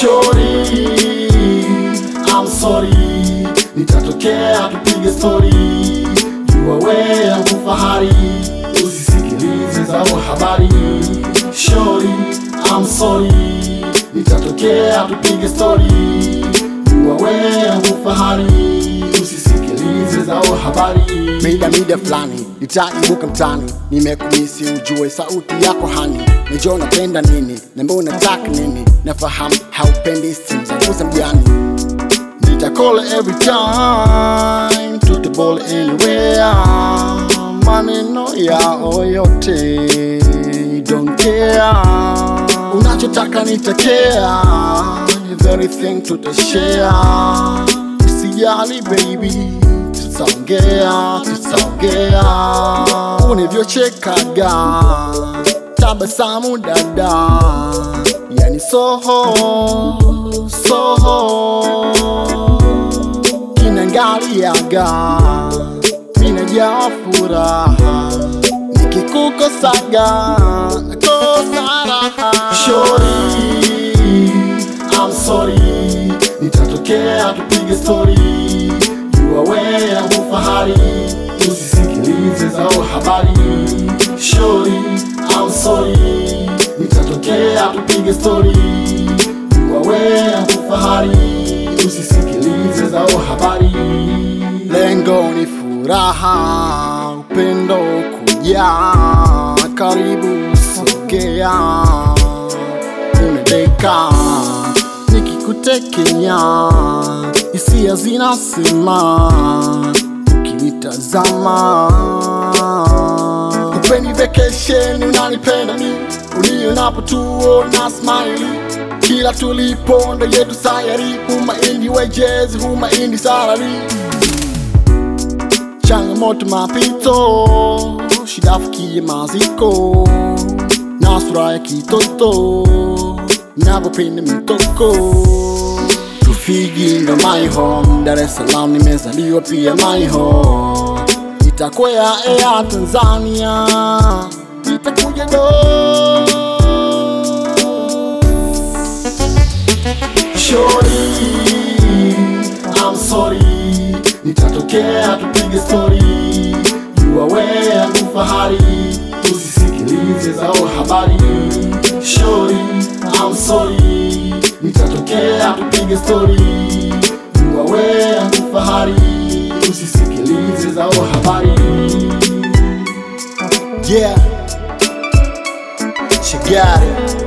Shorty, I'm sorry, nitatokea tupige story, jua wewe yangu fahari, usisikilize zao habari. Shorty, I'm sorry, nitatokea tupige story, jua wewe yangu fahari, usisikilize zao habari. mida mida fulani nitaibuka mtani nimekumisi ujue sauti yako hani najua unapenda nini nambia unataka nini nafahamu haupendi simu zangu za mjani nitakole every time tutobole anywhere maneno yao yote don't care unachotaka nitakea everything tutashare usijali baby tutaongea tutaongea univyochekaga tabasamu dada yani soho soho kinangaliaga minajaa furaha nikikukosaga nakosa raha Shorty, I'm sorry, nitatokea tupige story, jua wewe yangu fahari, usisikilize zao habari. Shorty, I'm sorry, nitatokea tupige story, jua wewe yangu fahari, usisikilize zao habari. lengo ni furaha upendo kujaa karibu sogea nimedeka nikikutekenya hisia zinasema ukinitazama upeni vacation unanipenda mi unionapo tuona smile kila tulipo ndo yetu sayari humaindi wejezi humaindi salari changamoto mapito shidafikie maziko na sura ya kitoto navyopenda mitoko Rufiji ndo my home, Dar es Salaam nimezaliwa pia my home. Nitakwea Air Tanzania, nitakuja do Shorty, I'm sorry, nitatokea tupige story, jua wewe yangu fahari, usisikilize zao habari. Shorty, I'm sorry, nitatokea tupige story, jua wewe yangu fahari, usisikilize zao habari. Yeah, she got it.